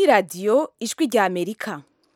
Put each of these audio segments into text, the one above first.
ni radiyo ijwi rya amerika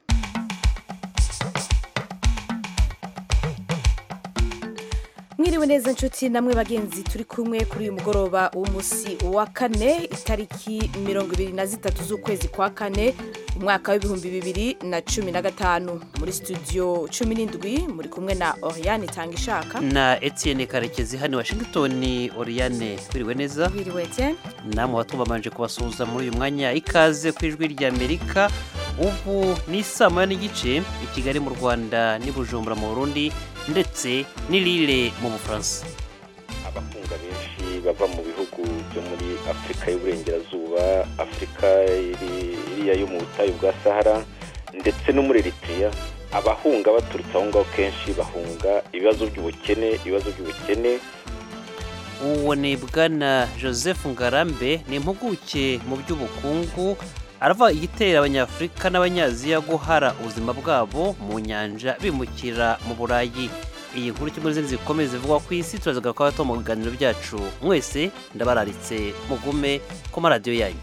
mwiriwe neza nshuti namwe bagenzi turi kumwe kuri uyu mugoroba w'umunsi wa kane itariki mirongo ibiri na zitatu z'ukwezi kwa kane umwaka w'ibihumbi bibiri na cumi na gatanu muri studio cumi n'indwi muri kumwe na oriane itanga ishaka na Etienne karekezi hano washington oriane twiriwe neza wiriwe etienne namwe batubamanje kubasuhuza muri uyu mwanya ikaze ku ijwi rya amerika ubu ni saa moya n'igice i kigali mu rwanda n'i bujumbura mu burundi ndetse n'i Lille mu bufaransa abakunga benshi bava mu bihugu byo muri afurika y'uburengerazuba afurika iri- iriya yo mu butayu bwa sahara ndetse no muri eritrea abahunga baturutse aho ngaho kenshi bahunga ibibazo by'ubukene ibibazo by'ubukene uwo ni bwana joseph ngarambe ni impuguke mu by'ubukungu arava igitera abanyafurika n'abanyaziya guhara ubuzima bwabo mu nyanja bimukira mu burayi iyi nkuru kimwe n'izindi zikomeye zivugwa ku isi turazagaruka bato mu biganiro byacu mwese ndabararitse mugume ku maradiyo yanyu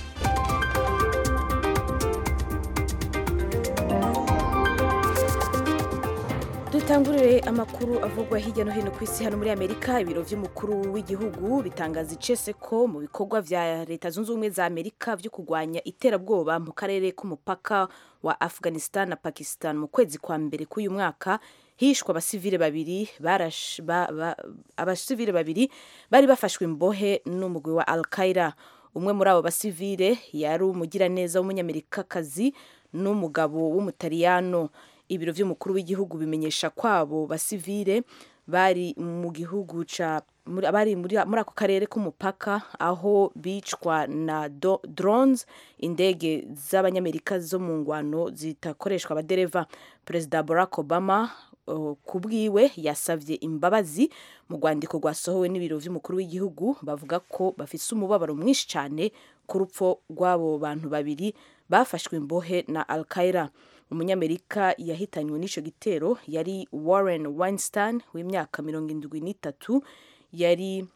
dutangurire amakuru avugwa hirya no hino ku isi hano muri amerika ibiro by'umukuru w'igihugu bitangaza icese ko mu bikorwa vya leta zunze ubumwe za amerika byo kurwanya iterabwoba mu karere k'umupaka wa afghanistan na pakistan mu kwezi kwa mbere k'uyu mwaka hishwe abasivile babiri barash- ba- ba- abasivile babiri bari bafashwe imbohe n'umugwi wa al qaida umwe muri abo basivile yari umugiraneza w'umunyamerikakazi n'umugabo w'umutaliyano ibiro by'umukuru w'igihugu bimenyesha kwabo basivile bari mu gihugu ca muri- bari muri muri ako karere k'umupaka aho bicwa na do- drones indege z'abanyamerika zo mu ngwano zitakoreshwa abadereva perezida barack obama uh, ku bwiwe yasavye imbabazi mu rwandiko rwasohowe n'ibiro by'umukuru w'igihugu bavuga ko bafise umubabaro mwinshi cyane ku rupfu rw'abo bantu babiri bafashwe imbohe na al qaeda umunyamerika yahitanywe n'ico gitero yari warren weinstein w'imyaka mirongo indwi n'itatu yari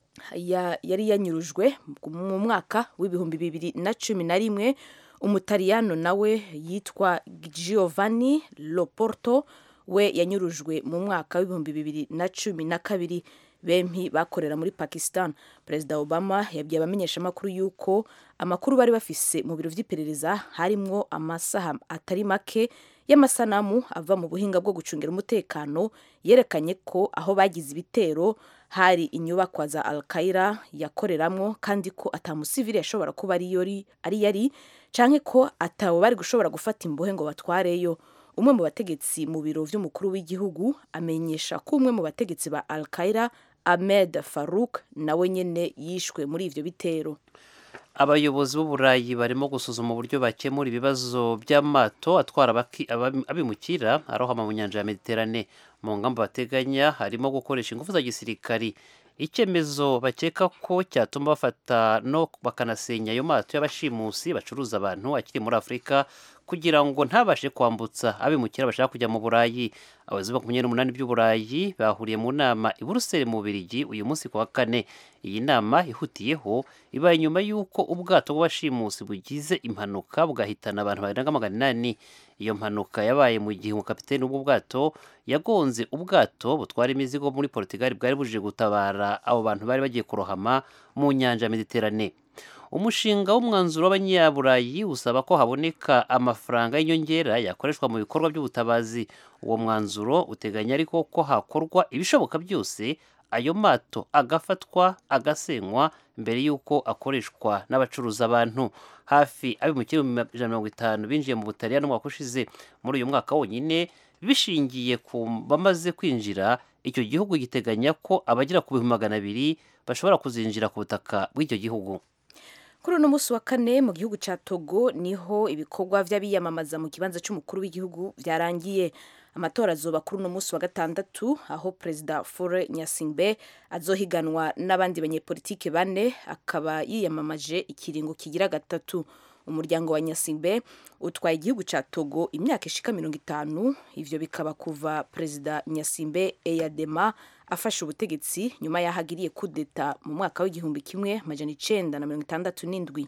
ya- yari yanyurujwe mu mwaka w'ibihumbi bibiri na cumi na rimwe umutaliyano nawe yitwa giovanni loporto we yanyurujwe mu mwaka w'ibihumbi bibiri na cumi na kabiri bempi bakorera muri pakistan perezida obama yabwiye abamenyeshamakuru yuko amakuru bari bafise mu biro vy'iperereza harimwo amasaha atari make y'amasanamu ava mu buhinga bwo gucungira umutekano yerekanye ko aho bagize ibitero hari inyubakwa za al qaeda yakoreramwo kandi ko atamusivili yashobora kuba ari yori- ari yari canke ko atawe bari gushobora gufata imbohe ngo batwareyo umwe mu bategetsi mu biro vy'umukuru w'igihugu amenyesha ko umwe mu bategetsi ba al qaeda ahmed farouk nawe nyene yishwe muri ivyo bitero abayobozi b'uburayi barimo gusuzuma uburyo bakemura ibibazo by'amato atwara abaki- abami- abimukira arohama mu nyanja ya mediterane mu ngamba bateganya harimo gukoresha ingufu za gisirikari icyemezo bakeka ko cyatuma bafata no bakanasenya ayo mato y'abashimusi bacuruza abantu akiri muri afurika kugira ngo ntabashe kwambutsa abimukira bashaka kujya mu burayi abayobozi makumyabiri n'umunani by'uburayi bahuriye mu nama i buruseli mu Bubiligi uyu munsi ku wa kane iyi nama ihutiyeho ibaye nyuma y'uko ubwato bw'abashimusi bugize impanuka bugahitana abantu barenga magana inani iyo mpanuka yabaye mu gihe umukapiteni w'ubwo bwato yagonze ubwato butwara imizigo muri Portugal bwari buje gutabara abo bantu bari bagiye kurohama mu nyanja ya Mediterane umushinga w'umwanzuro w'abanyaburayi usaba ko haboneka amafaranga y'inyongera yakoreshwa mu bikorwa by'ubutabazi uwo mwanzuro uteganya ariko ko hakorwa ibishoboka byose ayo mato agafatwa agasenywa mbere y'uko akoreshwa n'abacuruza abantu hafi abimukira ibihumbi ijana na mirongo itanu binjiye mu butaliyani umwaka ushize muri uyu mwaka wonyine bishingiye ku bamaze kwinjira icyo gihugu giteganya ko abagera ku bihumbi magana abiri bashobora kuzinjira ku butaka bw'icyo gihugu kuri uno munsi wa kane mu gihugu ca togo niho ibikorwa vy'abiyamamaza mu kibanza c'umukuru w'igihugu vyarangiye amatora azoba kuri uno munsi wa gatandatu aho perezida fore nyasingbe azohiganwa n'abandi banyepolitike bane akaba yiyamamaje ikiringo kigira gatatu umuryango wa nyasingbe utwaye igihugu ca togo imyaka ishika mirongo itanu ivyo bikaba kuva perezida nyasimbe eyadema afashe ubutegetsi nyuma y'aho agiriye kudeta mu mwaka w'igihumbi kimwe majana icenda na mirongo itandatu n'indwi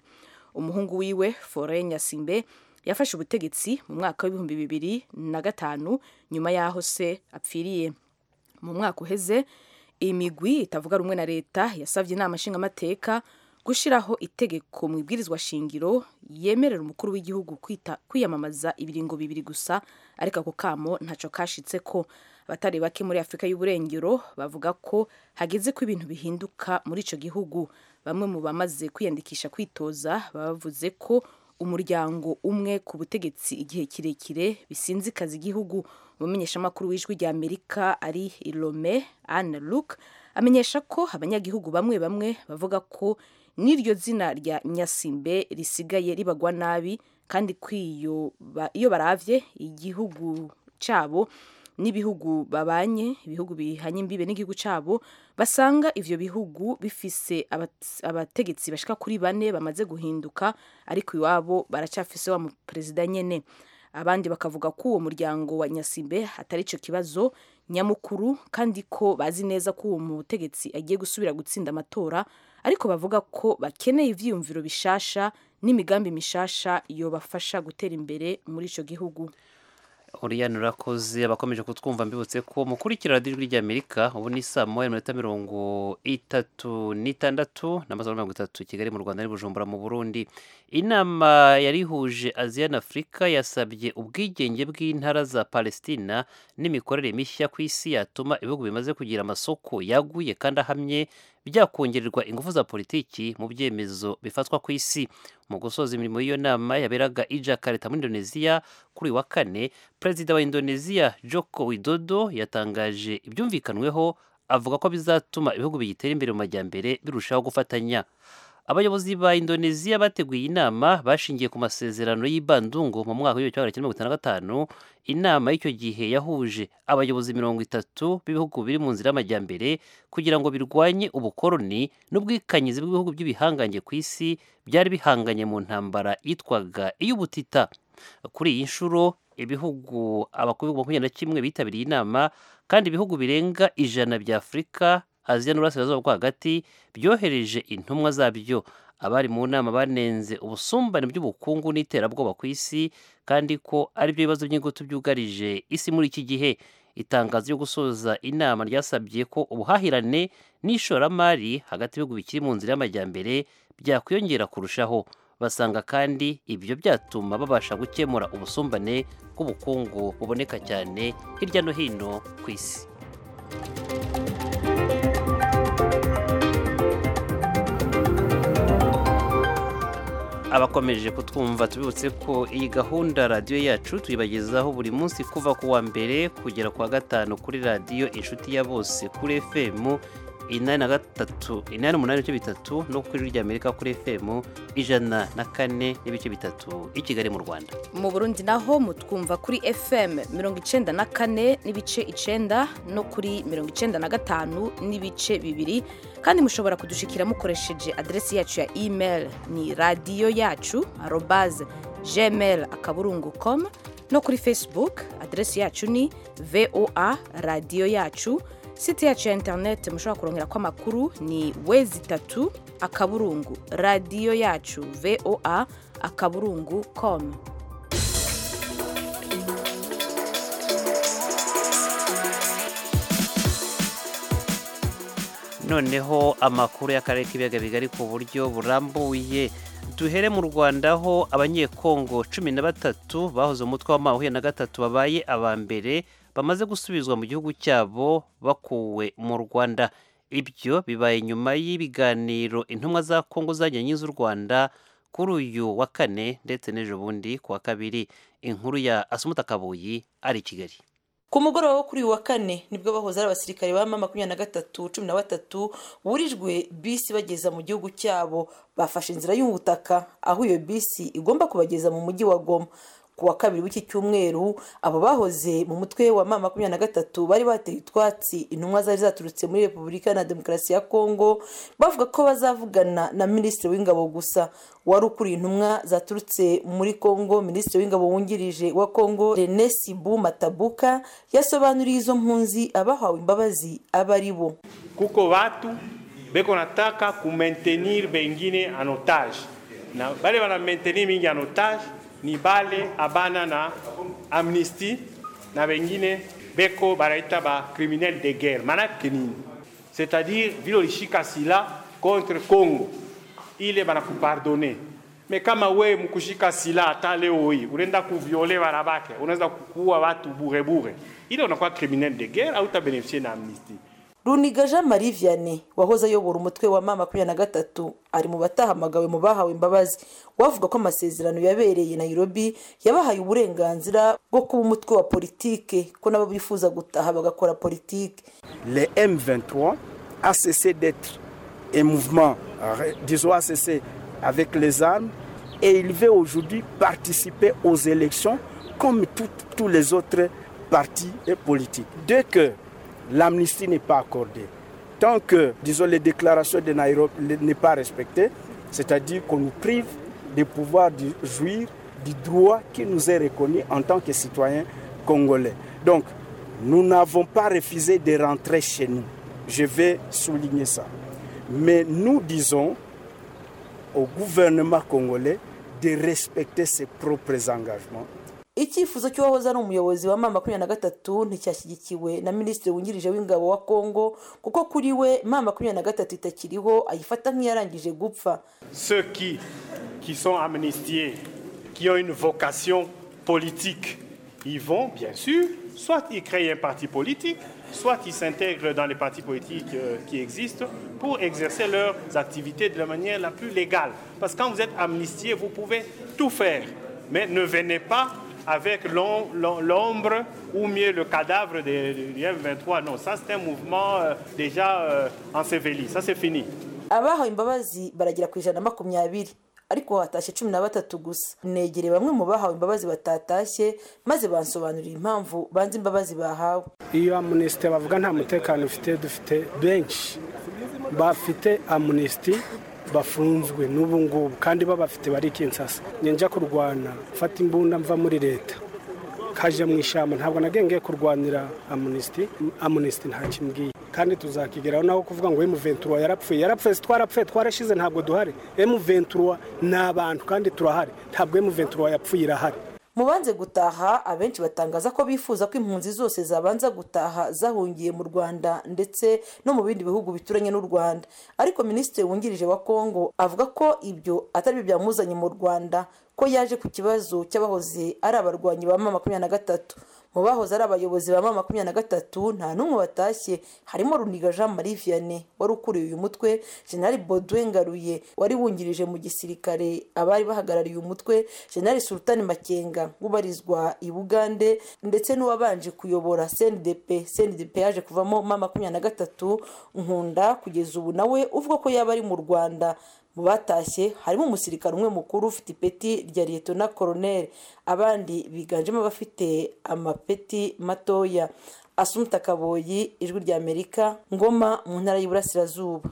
umuhungu wiwe fore nyasimbe yafashe ubutegetsi mu mwaka w'ibihumbi bibiri na gatanu nyuma y'aho se apfiriye mu mwaka uheze imigwi itavuga rumwe na leta yasabye inama nshingamateka gushyiraho itegeko mu ibwirizwa shingiro yemerera umukuru w'igihugu kwita kwiyamamaza ibiringo bibiri gusa ariko ako kamo ntacyo kashitse ko abatari bake muri afurika y'uburengero bavuga ko hageze ko ibintu bihinduka muri icyo gihugu bamwe mu bamaze kwiyandikisha kwitoza bavuze ko umuryango umwe ku butegetsi igihe kirekire bisinzikaza igihugu umumenyeshamakuru w'ijwi rya amerika ari irome anne luke amenyesha ko abanyagihugu bamwe bamwe bavuga ko n'iryo zina rya nyasimbe risigaye ribagwa nabi kandi ko iyo baravye igihugu cyabo n'ibihugu babanye ibihugu bihanye imbibe n'igihugu cyabo basanga ivyo bihugu bifise abategetsi bashika kuri bane bamaze guhinduka ariko iwabo baracafise wa perezida nyene abandi bakavuga ko uwo muryango wa nyasimbe atari ico kibazo nyamukuru kandi ko bazi neza ko uwo mutegetsi agiye gusubira gutsinda amatora ariko bavuga ko bakeneye ivyiyumviro bishasha n'imigambi mishasha yobafasha gutera imbere muri ico gihugu uriyani urakoze abakomeje kutwumva mbibutse ko mukurikira radiyo ijwi ry'amerika ubu ni saa moya minota mirongo itatu n'itandatu n'amasaha mirongo itatu kigali mu rwanda Bujumbura mu burundi inama yari ihuje aziya na afurika yasabye ubwigenge bw'intara za palestina n'imikorere mishya ku isi yatuma ibihugu bimaze kugira amasoko yaguye kandi ahamye byakongererwa ingufu za politiki mu byemezo bifatwa ku isi mu gusoza imirimo y'iyo nama yaberaga i Jakarta muri Indonesia kuri wa kane perezida wa Indonesia Joko Widodo yatangaje ibyumvikanweho avuga ko bizatuma ibihugu bigitera imbere mu majyambere birushaho gufatanya abayobozi ba Indonesia bateguye inama bashingiye ku masezerano y'ibandungu mu mwaka w'ibihumbi kimwe magana cyenda mirongo itanu na gatanu inama y'icyo gihe yahuje abayobozi mirongo itatu b'ibihugu biri mu nzira y'amajyambere kugira ngo birwanye ubukoroni n'ubwikanyizi bw'ibihugu by'ibihangange ku isi byari bihanganye mu ntambara yitwaga iy'ubutita kuri iyi nshuro ibihugu abakuru makumyabiri na kimwe bitabiriye inama kandi ibihugu birenga ijana bya afurika aziya n'uburasirazuba bwo hagati byohereje intumwa zabyo abari mu nama banenze ubusumbane bw'ubukungu n'iterabwoba ku isi kandi ko ari byo bibazo by'ingutu byugarije isi muri iki gihe itangazo ryo gusoza inama ryasabye ko ubuhahirane n'ishoramari hagati y'ibihugu bikiri mu nzira y'amajyambere byakwiyongera kurushaho basanga kandi ibyo byatuma babasha gukemura ubusumbane bw'ubukungu buboneka cyane hirya no hino ku isi abakomeje kutwumva tubibutse ko iyi gahunda radiyo yacu tuyibagezaho buri munsi kuva ku wa mbere kugera ku wa gatanu kuri radiyo inshuti ya bose kuri fm inani na gatatu inani umunani n'ibice bitatu no kuri rya amerika kuri fm ijana na kane n'ibice bitatu i kigali mu rwanda mu burundi naho mutwumva kuri fm mirongo icenda na kane n'ibice icenda no kuri mirongo icenda na gatanu n'ibice bibiri kandi mushobora kudushikira mukoresheje aderesi yacu ya email ni radiyo yacu arobaze gmail akaburungu com no kuri facebook aderesi yacu ni voa radiyo yacu site yacu ya interineti mushobora kurongera ko amakuru ni wezi itatu akaburungu radiyo yacu voa akaburungu com noneho amakuru y'akarere k'ibiyaga bigari ku buryo burambuye duhere mu rwanda aho abanyekongo cumi na batatu bahoze umutwe wa makumyabiri na gatatu babaye aba mbere bamaze gusubizwa mu gihugu cyabo bakuwe mu rwanda ibyo bibaye nyuma y'ibiganiro intumwa za kongo zajyanye z'u rwanda kuri uyu wa kane ndetse n'ejo bundi ku wa kabiri inkuru ya asumuta kabuyi ari i kigali ku mugoroba wo kuri uyu wa kane nibwo bahoze ari abasirikare ba mama makumyabiri na gatatu cumi na batatu burijwe bisi bageza mu gihugu cyabo bafashe inzira y'ubutaka aho iyo bisi igomba kubageza mu mujyi wa goma ku wa kabiri w'iki cyumweru abo bahoze mu mutwe wa mama makumyabiri na gatatu bari bateye utwatsi intumwa zari zaturutse muri repubulika na demokarasi ya kongo bavuga ko bazavugana na minisitiri w'ingabo gusa wari ukuriye intumwa zaturutse muri kongo minisitiri w'ingabo wungirije wa kongo rene sibu matabuka yasobanuriye izo mpunzi abahawe imbabazi aba ari bo kuko batu beko nataka kumaintenir bengine en otage na bale bana maintenir mingi en otage ni bale abana na amnistie na bengine beko banaita ba criminel de guerre manake nini c'est-à-dire vile ulishika sila contre Congo ile banakupardone me kama we mkushika sila hata leo hii unaenda kuviole wanawake unaweza kuua watu bure bure ile unakuwa criminel de guerre au utabeneficie na amnistie runiga jean marie vianney wahoze ayobora umutwe wa mama makumyabiri na gatatu ari mu batahamagawe mu bahawe imbabazi wavuga ko amasezerano yabereye nairobi yabahaye uburenganzira bwo kuba umutwe wa politike ko nabo bifuza gutaha bagakora politike le M23 a cessé d'être un mouvement, euh, disons, a cessé avec les armes et il veut aujourd'hui participer aux élections comme tout- tous les autres partis et politiques. Dès que l'amnistie n'est pas accordée, tant que, disons, les déclarations de Nairobi n'est pas respectées, c'est-à-dire qu'on nous prive de pouvoir du- jouir du droit qui nous est reconnu en tant que citoyens congolais. Donc, nous n'avons pas refusé de rentrer chez nous. Je vais souligner ça. Mais nous disons au gouvernement congolais de respecter ses propres engagements. icyifuzo cy'uwahoze ari umuyobozi wa mama makumyabiri na gatatu nticyashyigikiwe na minisitiri wungirije w'ingabo wa kongo kuko kuri we mama makumyabiri na gatatu itakiriho ayifata nk'iyarangije gupfa ceux qui, qui sont amnistiés, qui ont une vocation politique, ils vont, bien sûr, soit ils créent un parti politique, soit ils s'intègrent dans les partis politiques euh, qui existent pour exercer leurs activités de la manière la plus légale. Parce que quand vous êtes amnistié, vous pouvez tout faire, mais ne venez pas avec l'om- l'om- l'ombre ou mieux le cadavre des- du M23. Non, ça c'est un mouvement euh, déjà euh, enseveli, ça c'est fini. abahawe imbabazi baragera ku ijana na makumyabiri ariko hatashye cumi na batatu gusa negereye bamwe mu bahawe imbabazi batatashye maze bansobanurira impamvu banze imbabazi bahawe iyo amunisite bavuga nta mutekano ufite dufite benshi bafite amunisiti bafunzwe n'ubu ngubu kandi babafite bari kinsasa njya kurwana mfata imbunda mva muri leta kaje mu ishyamba ntabwo nagengeye kurwanira amunisiti amunisiti nta kimbwiye kandi tuzakigeraho naho kuvuga ngo emuventura yarapfuye yarapfuye si twarapfuye twarashize ntabwo duhari emuventura ni abantu kandi turahari ntabwo emuventura yapfuye irahari mu banze gutaha abenshi batangaza ko bifuza ko impunzi zose zabanza gutaha zahungiye mu rwanda ndetse no mu bindi bihugu bituranye n'u rwanda ariko minisitiri wungirije wa kongo avuga ko ibyo atari byo byamuzanye mu rwanda ko yaje ku kibazo cy'abahoze ari abarwanyi ba mama makumyabiri na gatatu mu bahoze ari abayobozi ba mama makumyabiri na gatatu nta n'umwe watashye harimo runiga jean marie vianney wari ukuriye uyu mutwe generali baudouin ngaruye wari wungirije mu gisirikare abari bahagarariye uyu mutwe generali sultani makenga ubarizwa i bugande ndetse n'uwabanje kuyobora cndp cndp yaje kuvamo mama makumyabiri na gatatu nkunda kugeza ubu nawe uvuga ko yaba ari mu rwanda mu batashye harimo umusirikare umwe mukuru ufite ipeti rya liyetona koroneri abandi biganjemo abafite amapeti matoya asumuta kaboyi ijwi rya amerika ngoma mu ntara y'iburasirazuba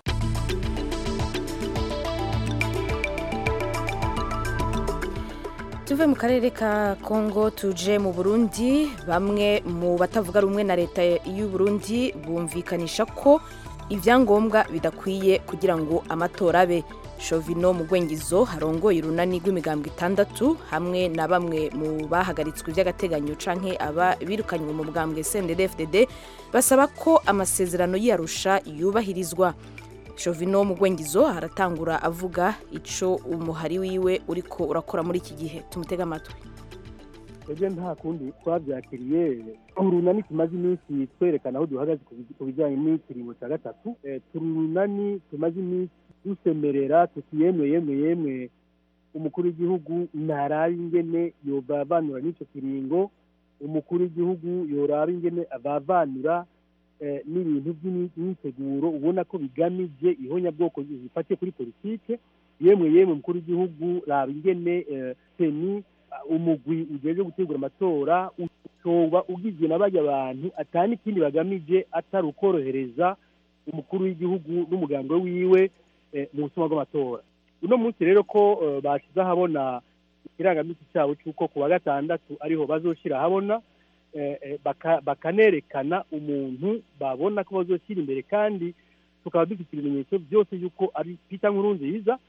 tuve mu karere ka kongo tuje mu burundi bamwe mu batavuga rumwe na leta y'u burundi bumvikanisha ko ibyangombwa bidakwiye kugira ngo amatora abe shovino mu gwengizo harongoye urunani rw'imigambwe itandatu hamwe na bamwe mu bahagaritswe by'agateganyo canke aba birukanywe mu bwambwe CNDD-FDD basaba ko amasezerano y'Arusha yubahirizwa Shovino mu gwengizo aratangura avuga ico umuhari wiwe uriko urakora muri iki gihe tumutega amatwi twebwe nta kundi twabyakiriye urunani tumaze iminsi twerekana aho duhagaze ku bij- ku bijyanye n'ikiringo cya gatatu Eh, turi urunani tumaze iminsi dusemerera tuti yemwe yemwe yemwe umukuru w'igihugu ntaraba ingene yobavanura n'icyo kiringo umukuru w'igihugu yoraba ingene abavanura eh, n'ibintu by'imyiteguro ubona ko bigamije ihonyabwoko zifatiye kuri politike yemwe yemwe umukuru w'igihugu raba ingene eh, seni umugwi ujejwe gutegura amatora utoba ugizwe na bajya abantu atani ikindi bagamije atari ukorohereza umukuru w'igihugu n'umuganga wiwe eh, mu butumwa bw'amatora uno munsi rero ko eh, bashyize ahabona ikirangamisi cyabo cy'uko ku wa gatandatu ariho bazoshyira ahabona eh, eh, baka- bakanerekana umuntu babona ko bazoshyira imbere kandi tukaba dufite ibimenyetso byose y'uko ari Peter Nkurunziza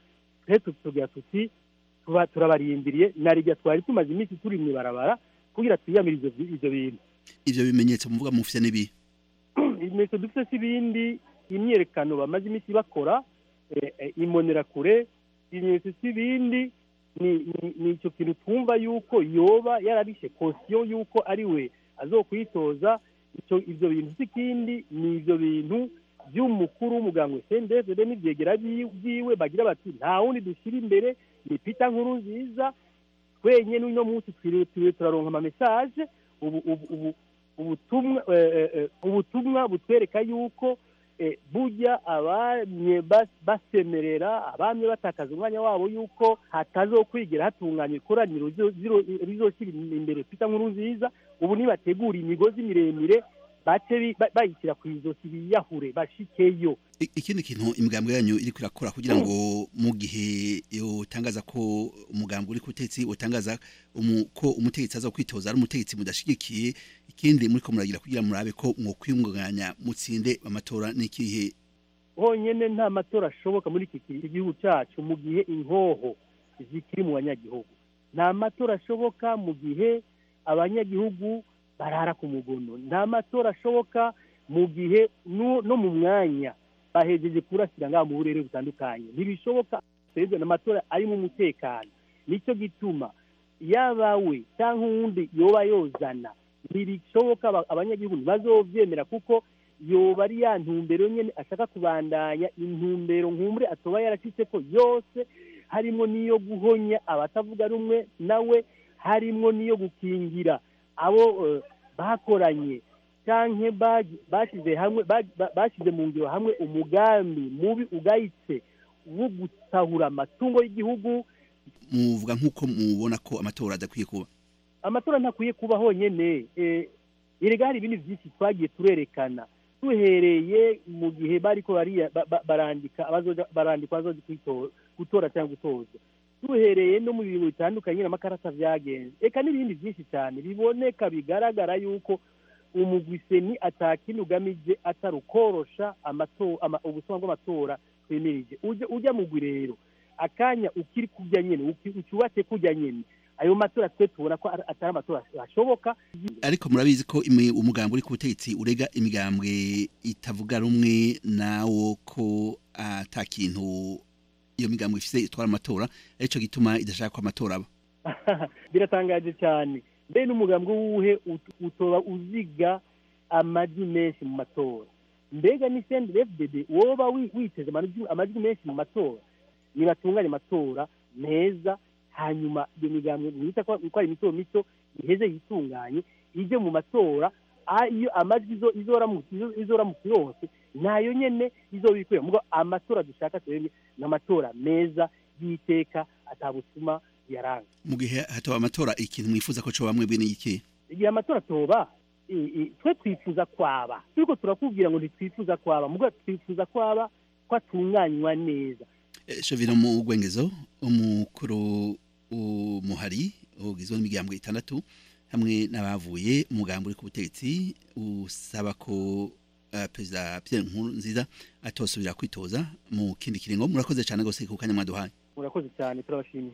twe tutugira tuti tuba turabarindiriye na rijya twari tumaze iminsi turi mu ibarabara kugira twiyamire ivyo ivyo bintu ivyo bimenyetso muvuga mufite n'ibi ibimenyetso dufite si ibindi imyerekano bamaze iminsi bakora eh, eh, imbonerakure ibimenyetso si ibindi ni ni- ni icyo kintu twumva yuko yoba yarabishe kosiyo yuko ari we azokwitoza icyo ivyo bintu si ikindi ni ivyo bintu by'umukuru w'umuganga sendefede n'ibyegera byi- byiwe bagira bati nta wundi dushyira imbere ni pita nkuru nziza twenyine uno munsi twiriwe twiriwe turaronka amamesaje ubu ubu ubu ubutumwa eh, eh, eh, ubutumwa butwereka yuko eh, burya abamye bas- basemerera abamye batakaza umwanya wabo yuko hatazokwigira hatunganya ikoraniro rizo- ziro- rizoshyira imbere pita nkuru nziza ubu nibategura imigozi miremire bace bi- ba- bayishyira ku izosi biyahure bashikeyo I- ikindi kintu imigambwe yanyu iri kurakora kugira ngo mu gihe utangaza ko umugambwe uri ku butegetsi utangaza umu- ko umutegetsi aza kwitoza ari umutegetsi mudashigikiye ikindi muri ko muragira kugira murabe ko mwokwiyunganya mutsinde amatora n'ikihe honyine nta matora ashoboka muri iki ki- gihugu cyacu mu gihe inkoho zikiri mu banyagihugu nta matora ashoboka mu gihe abanyagihugu barara ku mugono nta matora ashoboka mu gihe no no mu mwanya bahejeje kurasira ngaha mu burere butandukanye ntibishoboka perezida n'amatora arimo umutekano nicyo gituma yaba we cyangwa uwundi yoba yozana ntibishoboka aba- abanyagihugu ntibazovyemera kuko yoba ari ya ntumbero nyene ashaka kubandanya intumbero nkumbure atoba yaracitse ko yose harimo n'iyo guhonya abatavuga rumwe nawe harimo n'iyo gukingira abo eh, bakoranye canke bagi- bashize hamwe bagi- ba- bashize mu ngiro hamwe umugambi mubi ugayitse wo gusahura amatungo y'igihugu muvuga nk'uko mubona ko amatora adakwiye kuba amatora ntakwiye kuba honyine eh, erega hari ibindi byinshi twagiye turerekana duhereye mu gihe bariko bariya- ba- ba- barandika abazoja barandikwa bazoja kwito- gutora cyangwa gutoza duhereye no mu bintu bitandukanye n'amakarata vyagenze eka n'ibindi byinshi cyane biboneka bigaragara yuko umugwiseni atakindi ugamije atari ukorosha amato- ama- ubusuma bw'amatora twemirije ujya ujya mugwi rero akanya ukiri kujya nyene uki- ucyubatse kujya nyene ayo matora twe tubona ko ari- atari amatora ashoboka ariko murabizi ko imi- umugambi uri ku butegetsi urega imigambwe itavuga rumwe nawo ko ata kintu iyo migambwe ifise itwara amatora arico gituma idashaka ko amatora aba biratangaje cyane mbe n'umugambi wuhe ut- utoba uziga amajwi menshi mu matora mbega ni sendefdd woba wi- witeze amajwi amajwi menshi mu matora nibatunganye amatora meza hanyuma iyo migambi mwita ko ko ari mito mito iheze yitunganye ijye mu matora a- iyo amajwi izo- izoramutse izo- izoramutse yose nayo nyene izobikwiye mugo amatora dushaka twebwe ni amatora meza y'iteka atabusuma yaranga mu gihe hataba amatora ikintu mwifuza ko coba mwebwe n'iki igihe amatora atoba i- i- twe twifuza kwaba turiko turakubwira ngo ntitwifuza kwaba mugo twifuza kwaba ko atunganywa neza Eh, Shovino mu Gwengezo umukuru umuhari ugizwe n'imigambwe itandatu hamwe n'abavuye umugambi uri ku butegetsi usaba ko uh, perezida Pierre Nkurunziza atosubira kwitoza mu kindi kiringo murakoze cyane gose ku kanya mwaduhaye murakoze cyane turabashimiye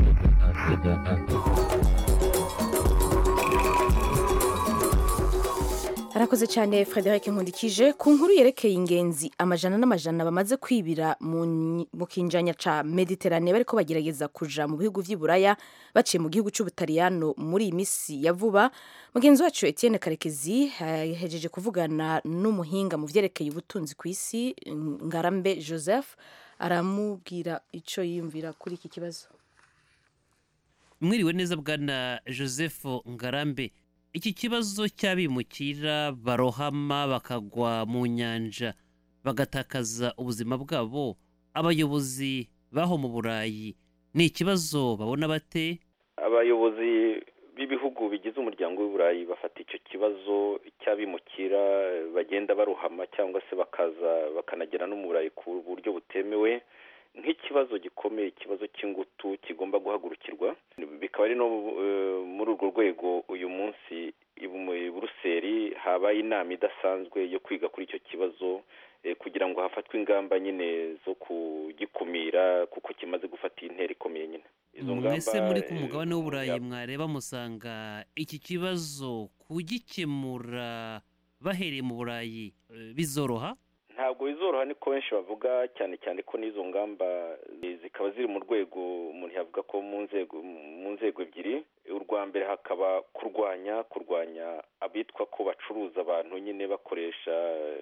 arakoze cyane frederic nkundikije ku nkuru yerekeye ingenzi amajana n'amajana bamaze kwibira mu nyi- mu kinjanya ca mediterane bariko bagerageza kuja mu bihugu vy'i buraya baciye mu gihugu c'ubutaliyano muri iyi misi ya vuba mugenzi wacu etienne karekezi yahejeje kuvugana n'umuhinga mu vyerekeye ubutunzi ku isi ngarambe joseph aramubwira ico yiyumvira kuri iki kibazo mwiriwe neza bwana joseph ngarambe iki kibazo cy'abimukira barohama bakagwa mu nyanja bagatakaza ubuzima bwabo abayobozi baho mu burayi ni ikibazo babona bate abayobozi b'ibihugu bigize umuryango w'uburayi bafata icyo kibazo cy'abimukira bagenda barohama cyangwa se bakaza bakanagera no mu burayi ku buryo butemewe nk'ikibazo gikomeye ikibazo cy'ingutu kigomba guhagurukirwa bikaba ari no eh, muri urwo rwego uyu munsi i Buruseli buruseli habaye inama idasanzwe yo kwiga kuri icyo kibazo kugira ngo hafatwe ingamba nyine zo kugikumira kuko kimaze gufata intera ikomeye nyine mwese muri ku mugabane w'uburayi mwareba musanga iki kibazo kugikemura bahereye mu burayi bizoroha ntabwo bizoroha niko benshi bavuga cyane cyane ko n'izo ngamba zikaba ziri mu rwego umuntu yavuga ko mu nzego mu nzego ebyiri urwa mbere hakaba kurwanya kurwanya abitwa ko bacuruza abantu nyine bakoresha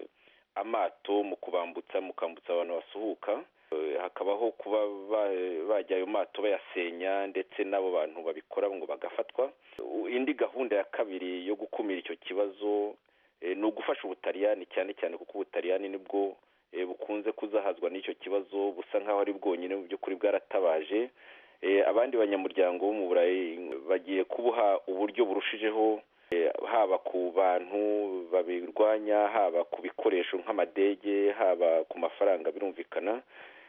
amato mu kubambutsa mu kwambutsa abantu basuhuka hakabaho kuba bajya ayo mato bayasenya ndetse n'abo bantu babikora ngo bagafatwa indi gahunda ya kabiri yo gukumira icyo kibazo ni ugufasha ubutaliyani cyane cyane kuko ubutaliyani nibwo bukunze kuzahazwa n'icyo kibazo busa nk'aho ari bwonyine mu by'ukuri bwaratabaje abandi banyamuryango bo mu burayi bagiye kubuha uburyo burushijeho haba ku bantu babirwanya haba ku bikoresho nk'amadege haba ku mafaranga birumvikana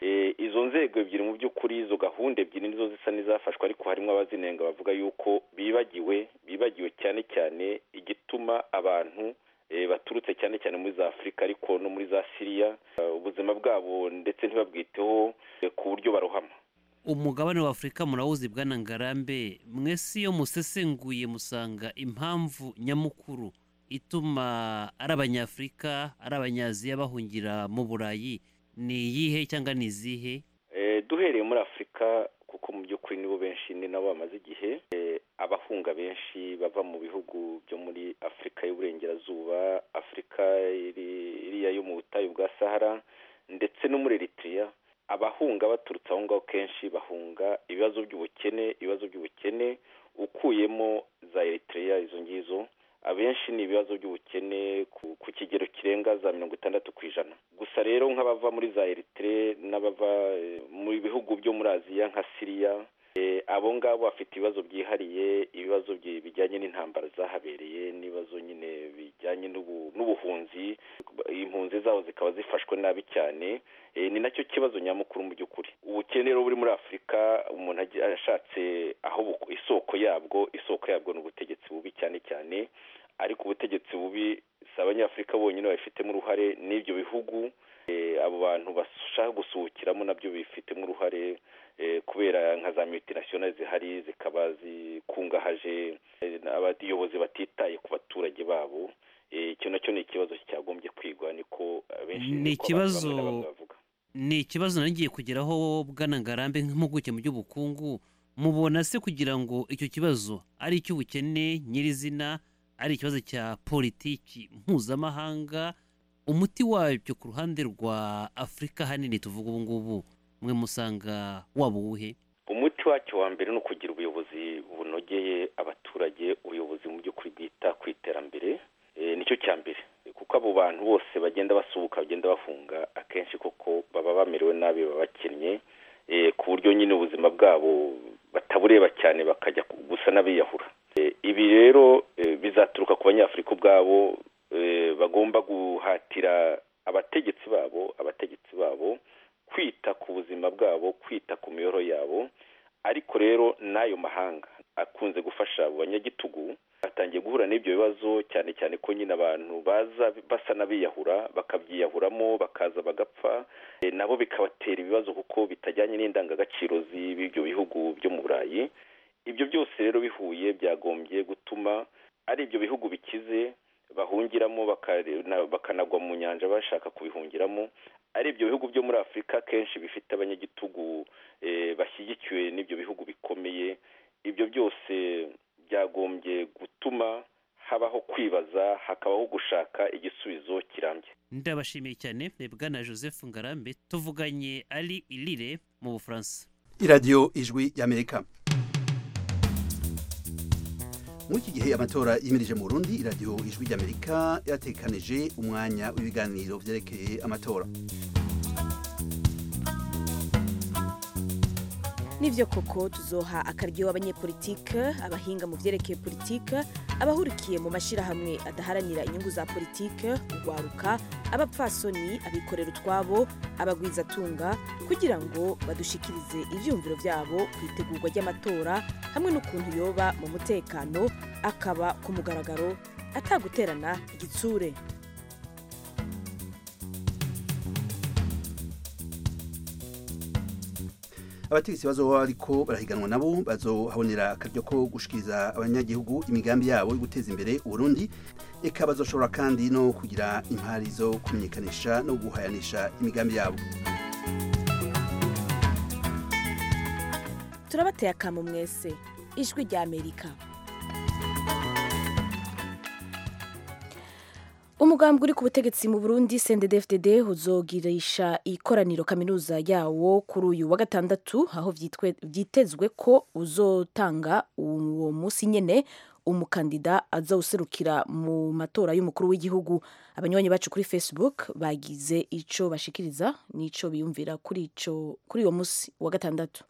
izo nzego ebyiri mu by'ukuri izo gahunda ebyiri nizo zisa n'izafashwe ariko harimo abazinenga bavuga yuko bibagiwe bibagiwe cyane cyane igituma abantu baturutse cyane cyane muri za afurika ariko no muri za siriya ubuzima bwabo ndetse ntibabwiteho ku buryo barohama umugabane wa afurika murawuzi bwana ngarambe mwese iyo musesenguye musanga impamvu nyamukuru ituma ari abanyafurika ari abanyaziya bahungira mu burayi ni iyihe cyangwa ni izihe duhereye muri afurika kuko mu by'ukuri nibo benshi ni nabo bamaze igihe abahunga benshi bava mu bihugu byo muri afurika y'uburengerazuba afurika iriya yo mu butayu bwa sahara ndetse no muri eritrea abahunga baturutse aho ngaho kenshi bahunga ibibazo by'ubukene ibibazo by'ubukene ukuyemo za eritrea izo ngizo abenshi ni ibibazo by'ubukene ku kigero kirenga za mirongo itandatu ku ijana gusa rero nk'abava muri za eritrea n'abava mu bihugu byo muri aziya nka siriya abo ngabo bafite ibibazo byihariye ibibazo bijyanye n'intambara zahabereye n'ibibazo nyine bijyanye n'ubuhunzi impunzi zabo zikaba zifashwe nabi cyane ni nacyo kibazo nyamukuru mu by'ukuri ubukene rero buri muri afurika umuntu ashatse aho isoko yabwo isoko yabwo ni ubutegetsi bubi cyane cyane ariko ubutegetsi bubi si abanyafurika bonyine babifitemo uruhare n'ibyo bihugu abo bantu bashaka gusuhukiramo nabyo bifitemo uruhare kubera nka za multinational zihari zikaba zikungahaje abayobozi batitaye ku baturage babo icyo nacyo ni ikibazo cyagombye kwigwa niko abenshi ni ikibazo ni ikibazo nagiye kugeraho bwana ngarambe nk'impuguke mu by'ubukungu mubona se kugira ngo icyo kibazo ari icy'ubukene nyirizina ari ikibazo cya politiki mpuzamahanga umuti wabyo ku ruhande rwa afurika hanini tuvuga ubu ngubu mwe musanga waba uwuhe umuti wacyo wa mbere ni ukugira ubuyobozi bunogeye abaturage ubuyobozi mu by'ukuri bwita ku iterambere nicyo cya mbere kuko abo bantu bose bagenda basuhuka bagenda bafunga akenshi koko baba bamerewe nabi baba bakennye ku buryo nyine ubuzima bwabo batabureba cyane bakajya gusa n'abiyahura ibi rero bizaturuka ku banyafurika ubwabo bagomba guhatira abategetsi babo abategetsi babo kwita ku buzima bwabo kwita ku miyoro yabo ariko rero n'ayo mahanga akunze gufasha abo banyagitugu batangiye guhura n'ibyo bibazo cyane cyane ko nyine abantu baza basa n'abiyahura bakabyiyahuramo bakaza bagapfa nabo bikabatera ibibazo kuko bitajyanye n'indangagaciro z'ibyo bihugu byo mu burayi ibyo byose rero bihuye byagombye gutuma ari ibyo bihugu bikize bahungiramo bakanagwa mu nyanja bashaka kubihungiramo ari ibyo bihugu byo muri afurika kenshi bifite abanyagitugu bashyigikiwe n'ibyo bihugu bikomeye ibyo byose byagombye gutuma habaho kwibaza hakabaho gushaka igisubizo kirambye ndabashimiye cyane bwana joseph ngarambe tuvuganye ari irire mu bufaransa iradiyo ijwi y'amerika muri iki gihe amatora yimirije mu burundi iradiyo ijwi ry'amerika yatekanije umwanya w'ibiganiro byerekeye amatora nibyo koko tuzoha akaryo abanyepolitike abahinga mu byerekeye politike abahurikiye mu mashyirahamwe adaharanira inyungu za politike urwaruka abapfasoni abikorera utwabo abagwizatunga kugira ngo badushikirize ibyumviro byabo ku itegurwa ry'amatora hamwe n'ukuntu yoba mu mutekano akaba ku mugaragaro ataguterana igitsure abategetsi bazoba ariko barahiganwa nabo bazohabonera akaryo ko gushikiriza abanyagihugu imigambi yabo yo guteza imbere uburundi eka bazoshobora kandi no kugira impari zo kumenyekanisha no guhayanisha imigambi yabo turabateye akamu mwese ijwi rya amerika umugambi uri ku butegetsi mu burundi cndd uzogirisha ikoraniro kaminuza yawo kuri uyu wa gatandatu aho vyitwe- vyitezwe ko uzotanga uwo munsi nyene umukandida azawuserukira mu matora y'umukuru w'igihugu abanywanyi bacu kuri facebook bagize ico bashikiriza n'ico biyumvira kuri ico kuri uwo munsi wa gatandatu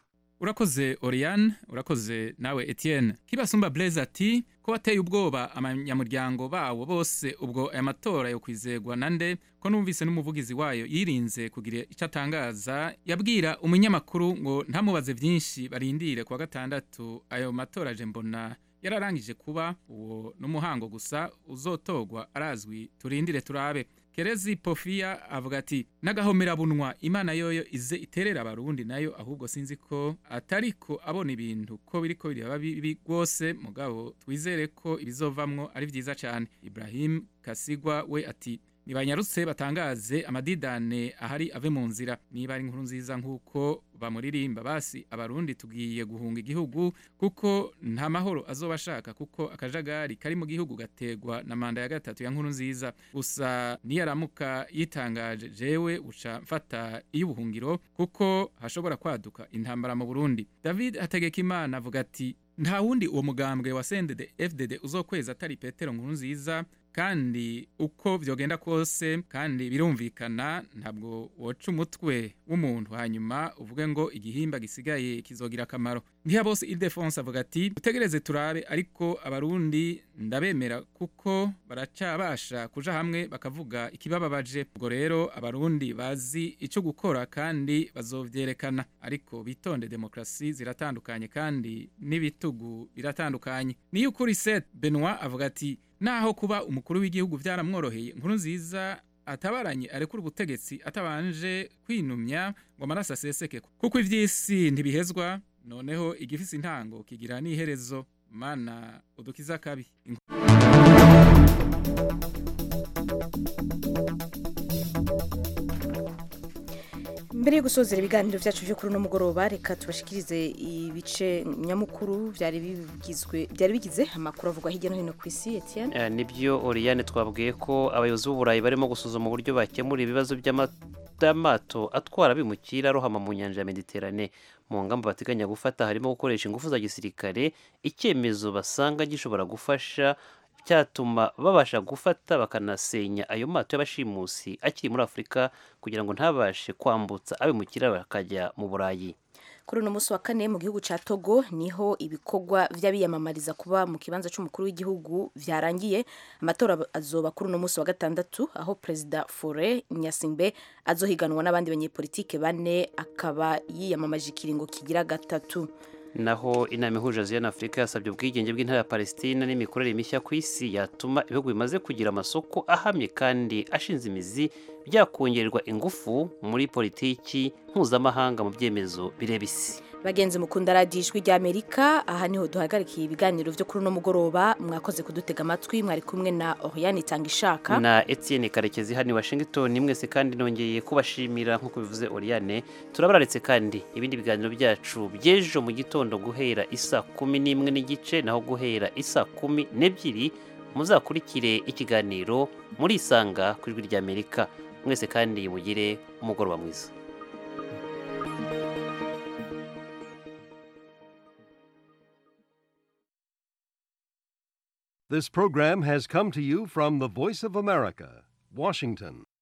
urakoze oriane urakoze nawe etienne kibasumba blaise ati ko bateye ubwoba abanyamuryango bawo bose ubwo aya matora yo kwizegwa na nde ko numvise n'umuvugizi wayo yirinze kugira icyo atangaza yabwira umunyamakuru ngo ntamubaze byinshi barindire kuwa gatandatu ayo matora aje mbona yararangije kuba uwo n'umuhango gusa uzotogwa arazwi turindire turabe kerezi pofiya avuga ati n'agahomerabunwa imana yoyo ize iterera abarundi nayo ahubwo sinzi ko atariko abona ibintu ko biriko biraba bibi rwose mugabo twizere ko ibizovamwo ari vyiza cane ibrahim kasigwa we ati nibanyarutse batangaze amadidane ahari ave mu nzira niba ari inkuru nziza nk'uko bamuririmba basi abarundi tugiye guhunga igihugu kuko nta mahoro azoba ashaka kuko akajagari kari mu gihugu gategwa na manda ya gatatu ya nkuru nziza gusa niyaramuka yitangaje jewe uca mfata iy'ubuhungiro kuko hashobora kwaduka intambara mu burundi david hategekimana avuga ati nta wundi uwo mugambwe wa sendede fdd uzokweza atari petero nkuru nziza kandi uko vyogenda kose kandi birumvikana ntabwo woca umutwe w'umuntu hanyuma uvuge ngo igihimba gisigaye kizogira akamaro ntihabose ildefonse avuga ati utegereze turabe ariko abarundi ndabemera kuko baracabasha kuja hamwe bakavuga ikibababaje ubwo rero abarundi bazi ico gukora kandi bazovyerekana ariko bitonde demokrasi ziratandukanye kandi n'ibitugu biratandukanye niyo ukuri set benoit avuga ati naho kuba umukuru w'igihugu vyaramworoheye inkuru nziza atabaranye arekura ubutegetsi atabanje kwinumya ngo amaraso aseseke kuko ivy'isi ntibihezwa noneho igifise intango kigira n'iherezo mana udukiza kabi mbere yo gusozera ibiganiro byacu byo kuri uno mugoroba reka tubashikirize ibice nyamukuru byari bigizwe byari bigize amakuru avugwa hirya no hino ku isi Etienne Eh, nibyo Oriane twabwiye ko abayobozi b'uburayi barimo gusuzuma uburyo bakemura ibibazo by'amato atwara abimukira arohama mu nyanja ya Mediterane mu ngamba bateganya gufata harimo gukoresha ingufu za gisirikare icyemezo basanga gishobora gufasha cyatuma babasha gufata bakanasenya ayo mato y'abashimusi akiri muri Afurika kugira ngo ntabashe kwambutsa abimukira bakajya mu Burayi kuri uno munsi wa kane mu gihugu cya togo niho ibikorwa by'abiyamamariza kuba mu kibanza cy'umukuru w'igihugu byarangiye amatora azoba kuri uno munsi wa gatandatu aho perezida fore nyasingbe azohiganwa n'abandi banyepolitike bane akaba yiyamamaje ikiringo kigira gatatu naho inama ihuje aziya na afurika yasabye ubwigenge bw'intara ya palestina n'imikorere mishya ku isi yatuma ibihugu bimaze kugira amasoko ahamye kandi ashinze imizi byakongererwa ingufu muri politiki mpuzamahanga mu byemezo bireba isi bagenzi mukunda radiyo ijwi ry'amerika aha niho duhagarikiye ibiganiro byo kuri uno mugoroba mwakoze kudutega amatwi mwari kumwe na oriyani itanga ishaka na etienne karekezi hano i washington mwese kandi nongeye kubashimira nk'uko bivuze oriane turabararetse kandi ibindi biganiro byacu by'ejo mu gitondo guhera isa kumi n'imwe n'igice naho guhera isa kumi n'ebyiri muzakurikire ikiganiro murisanga ku ijwi ry'amerika mwese kandi mugire umugoroba mwiza This program has come to you from the Voice of America, Washington.